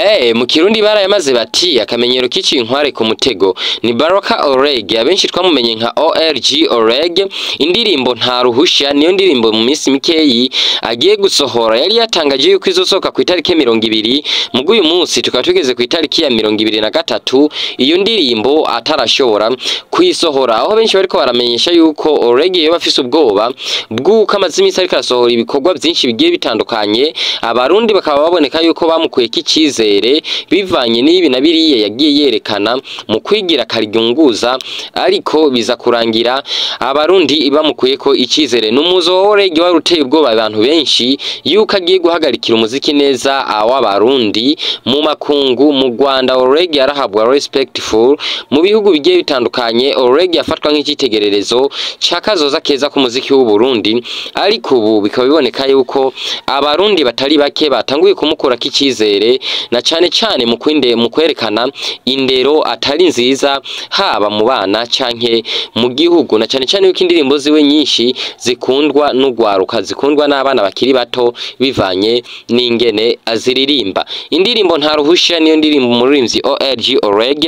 Eh, mu kirundi barayamaze bati akamenyero k'iciye inkware ku mutego ni Baraka Oreg abenshi twamumenye nka ORG Oreg indirimbo nta ruhusha niyo ndirimbo mu minsi mikeyi agiye gusohora yari yatangaje yuko izosohoka ku itariki mirongo ibiri mugo uyu munsi tukaba tugeze ku itariki ya mirongo ibiri na gatatu iyo ndirimbo atarashobora kuyisohora aho benshi bariko baramenyesha yuko Oreg yoba afise ubwoba bw'uko amaze iminsi ariko arasohora ibikorwa byinshi bigiye bitandukanye abarundi bakaba baboneka yuko bamukuyeko icizere bivanye n'ibi na biriya yagiye yerekana mu kwigira karigunguza ariko biza kurangira abarundi bamukuyeko icizere n'umuzo wa Oreg wari uteye ubwoba abantu benshi yuko agiye guhagarikira umuziki neza w'abarundi mu makungu mu Rwanda Oreg yarahabwa respectful mu bihugu bigiye bitandukanye Oreg yafatwa nk'icitegererezo ca kazoza keza k'umuziki w'u Burundi ariko ubu bikaba biboneka yuko abarundi batari bake batanguye kumukurako icizere na cane cane mu kwinde mu kwerekana indero atari nziza haba mu bana canke mu gihugu na cane cane yuko indirimbo ziwe nyinshi zikundwa n'ugwaruka zikundwa n'abana bakiri bato bivanye n'ingene aziririmba indirimbo nta ruhusha niyo ndirimbo umuririmbyi ORG Oreg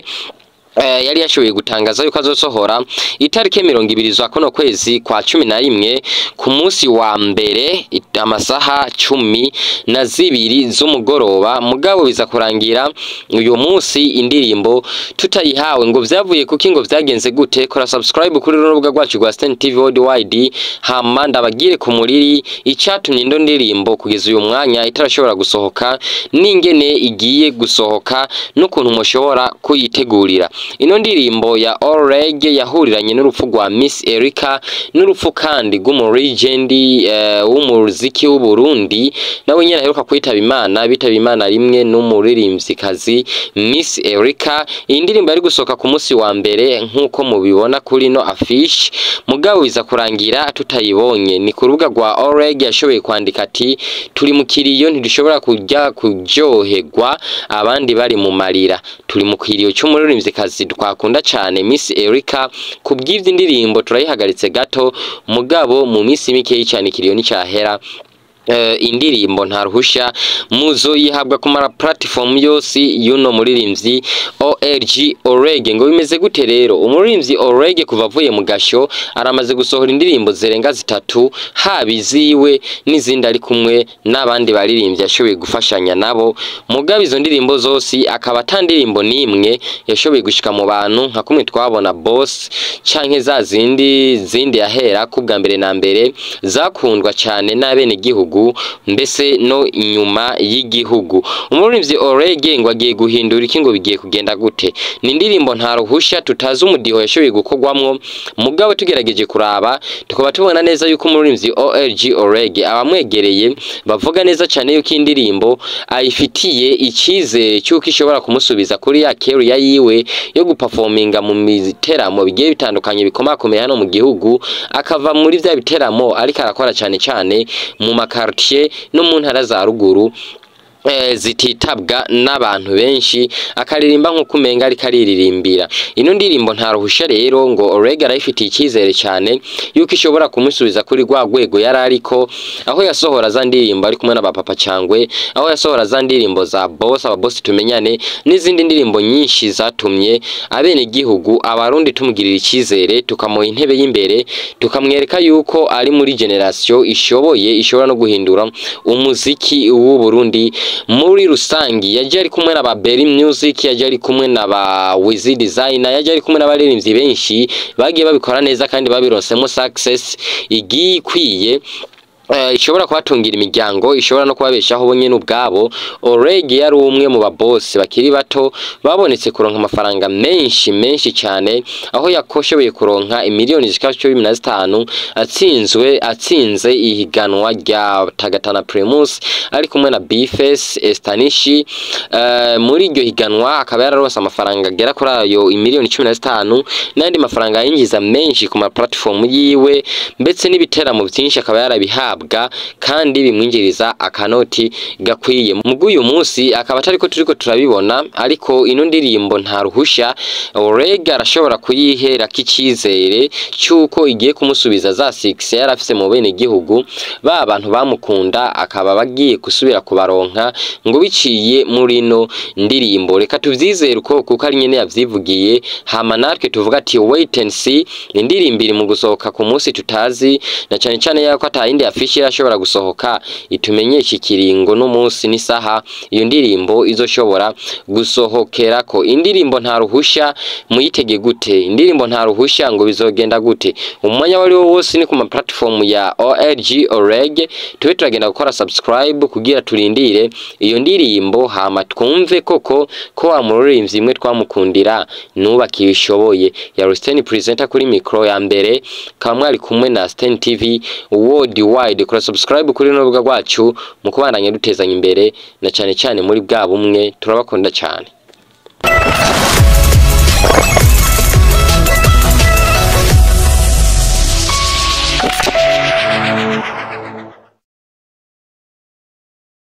Eh, yari yashoboye gutangaza yuko azosohora itariki mirongo ibiri za kuno kwezi kwa cumi na rimwe ku munsi wa mbere it- amasaha cumi na zibiri z'umugoroba mugabo biza kurangira uyu munsi indirimbo tutayihawe ngo vyavuye kuki ngo vyagenze gute kora subscribe kuri runo rubuga rwacu rwa Stan TV Worldwide hama ndabagire ku muriri icatumye ino ndirimbo kugeza uyu mwanya itarashobora gusohoka n'ingene igiye gusohoka n'ukuntu mushobora kuyitegurira ino ndirimbo ya All Reggae yahuriranye n'urupfu rwa Miss Erica n'urupfu kandi rw'umurigendi uh, w'umuziki w'u Burundi nawe nyene aheruka kwitaba Imana bitaba Imana rimwe n'umuririmvyikazi Miss Erica iyi ndirimbo yari gusohoka ku munsi wa mbere nk'uko mubibona kuri no affiche mugabo biza kurangira tutayibonye ni ku rubuga rwa All Reggae yashoboye kwandika ati turi mu kiriyo ntidushobora kujya kuryoherwa abandi bari mu marira turi mu kiriyo cy'umuririmvyikazi twakunda cane Miss Erica kubw'ivyo indirimbo turayihagaritse gato mugabo mu minsi mikeyi cyane ikiriyo nicahera Uh, indirimbo nta ruhusha muzo yihabwa ku mara platform yose yuno muririmvyi ORG Oreg ngo bimeze gute rero umuririmvyi Oreg kuva avuye mu gasho aramaze gusohora indirimbo zirenga zitatu haba iziwe n'izindi ari kumwe n'abandi baririmbyi yashoboye gufashanya nabo mugabo izo ndirimbo zose akaba ata ndirimbo n'imwe yashoboye gushika mu bantu nka kumwe twabona boss canke za zindi zindi yahera kubwa mbere na mbere zakundwa cane n'abene gihugu mbese no inyuma y'igihugu umuririmbyi Orege ngo agiye guhindura iki ngo bigiye kugenda gute ni indirimbo nta ruhusha tutazi umudiho yashoboye gukorwamwo mugabo tugerageje kuraba tukaba tubona neza yuko umuririmbyi ORG Orege abamwegereye bavuga neza cyane yuko indirimbo ayifitiye icizere cyuko ishobora kumusubiza kuri ya career yiwe yo guperforminga mu biteramo bigiye bitandukanye bikomakomeye hano mu gihugu akava muri vya biteramo ariko arakora cyane cyane mu makartier no mu ntara za ruguru eh, zititabwa n'abantu benshi akaririmba nk'uko umenga ariko ariririmbira ino ndirimbo nta ruhusha rero ngo Orega arayifitiye icyizere cyane yuko ishobora kumusubiza kuri rwa rwego yari ariko aho yasohora za ndirimbo ari kumwe n'abapapa cyangwe aho yasohora za ndirimbo za boss ababosi tumenyane n'izindi ndirimbo nyinshi zatumye abene gihugu abarundi tumugirira icyizere tukamuha intebe y'imbere tukamwereka yuko ari muri generation ishoboye ishobora no guhindura umuziki w'u Burundi muri rusangi yaje ari kumwe na ba Berry Music yaje ari kumwe na ba Wiz Designer yaje ari kumwe n'abaririmbyi benshi bagiye babikora neza kandi babironsemo success igiye ikwiye Uh, ishobora kubatungira imiryango ishobora no kubabeshaho bo nyene ubwabo Oreg yari umwe mu babosi bakiri bato babonetse kuronka amafaranga menshi menshi cyane aho yakoshoboye kuronka imiliyoni zishika cumi na zitanu atsinzwe atsinze ihiganwa rya Tagatana Primus ari kumwe na Bifes Estanishi uh, muri iryo higanwa akaba yararonse amafaranga agera kuri ayo imiliyoni cumi na zitanu n'andi mafaranga yinjiza menshi ku ma platform yiwe mbetse n'ibiteramo byinshi akaba yarabihawe guhabwa kandi bimwinjiriza akanoti gakwiye mu uyu munsi akaba atariko turiko turabibona ariko ino ndirimbo nta ruhusha Oreg arashobora kuyihera k'icizere cyuko igiye kumusubiza za 6 yari afise mu bene gihugu ba bantu bamukunda akaba bagiye gusubira kubaronka ngo biciye muri no ndirimbo reka tuvyizere uko kuko ari nyene yavyivugiye hama natwe tuvuga ati wait and see indirimbo iri mu gusohoka ku munsi tutazi na cane cane yako atayindi afishi irashobora gusohoka itumenyesha ikiringo n'umunsi n'isaha iyo ndirimbo izoshobora gusohokerako indirimbo nta ruhusha muyitege gute indirimbo nta ruhusha ngo bizogenda gute umwanya wari wo wose ni ku ma platform ya OLG Oreg tube turagenda gukora subscribe kugira turindire iyo ndirimbo hama twumve koko ko wa muririmbyi imwe twamukundira nuba kibishoboye ya Rustin presenter kuri micro ya mbere kaba mwari kumwe na Stan TV worldwide kora subscribe kuri no rubuga rwacu mu kubandanya dutezanya imbere na cyane cyane muri bwa bumwe turabakunda cyane